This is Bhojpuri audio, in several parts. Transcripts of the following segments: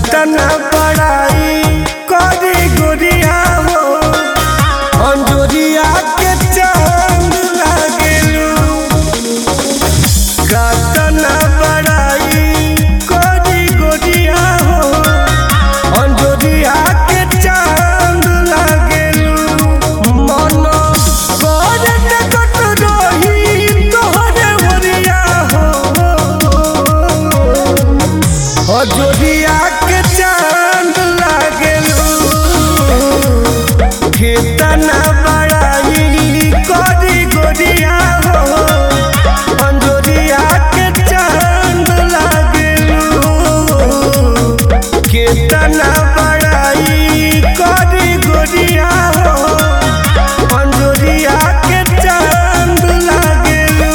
कतना बड़ाई करी गोरिया हो अंजोरिया के चांद लागेलू कतना बड़ाई करी गोरिया हो अंजोरिया के चांद लागेलू मन करत कत रही तोहरे ओरिया हो अजोरिया के चांद लागेलू कितना बड़ाई करी गोरिया हो अंजोरिया के चांद लागेलू कितना बड़ाई करी गोरिया हो अंजोरिया के चांद लागेलू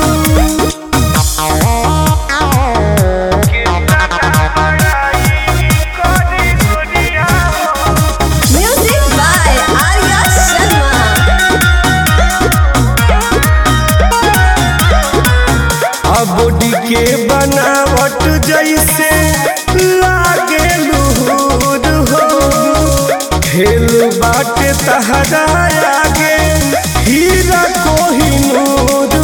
Music by Arya Sharma. Body के बनावट जैसे लागे लूर हो खेल बाटे तहरा आगे हीरा कोहिनूर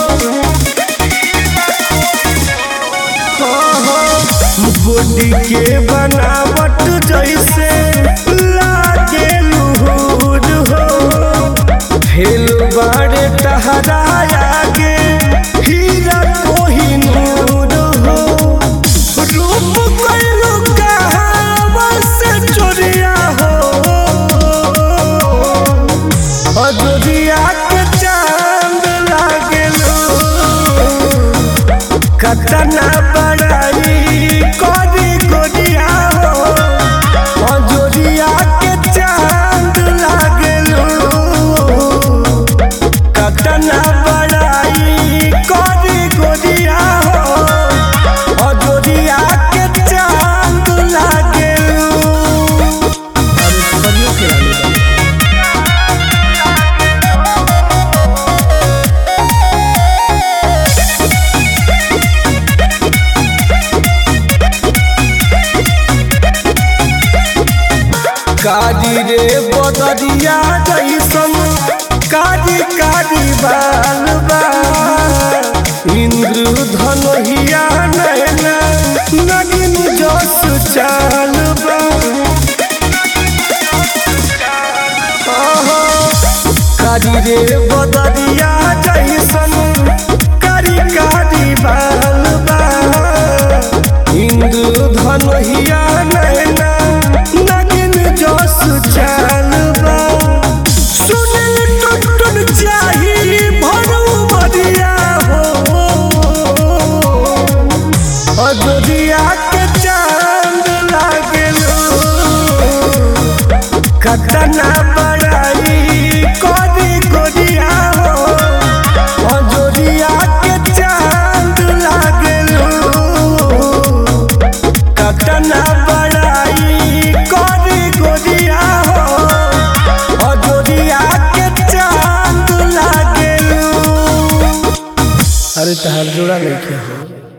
हो बॉडी के बनावट जैसे लागे लूर हो फेल बाड़े टहरा आगे हीरा कोहिनूर हो रूप कैलू कहावा से चोरिया हो अजोरिया के चांद लागेलू कतना बड़ाई करी गोरिया हो अजोरिया के चांद लागेलू कतना बड़ाई करी गोरिया हो अजोरिया के चांद लागेलू अरे बढ़िया खिलाड़ी बा। कारी रे बदरिया जैसन कारी कारी बाल बा इंद्र धनहिया नैना नगिन जस चाल बा आहा, कारी रे बदरिया जैसन कारी कारी बाल बा इंद्र धनहिया नैना नगिन जस चाल बा सुनिल टुटुन चाही भरू बरिया हो अजोरिया के चांद लागेलू कतना बड़ाई करी गोरिया हो अजोरिया के चांद लागेलू कतना बड़ाई करी गोरिया हो अजोरिया के चांद लागेलू अरे तहार जोड़ा नहीं हो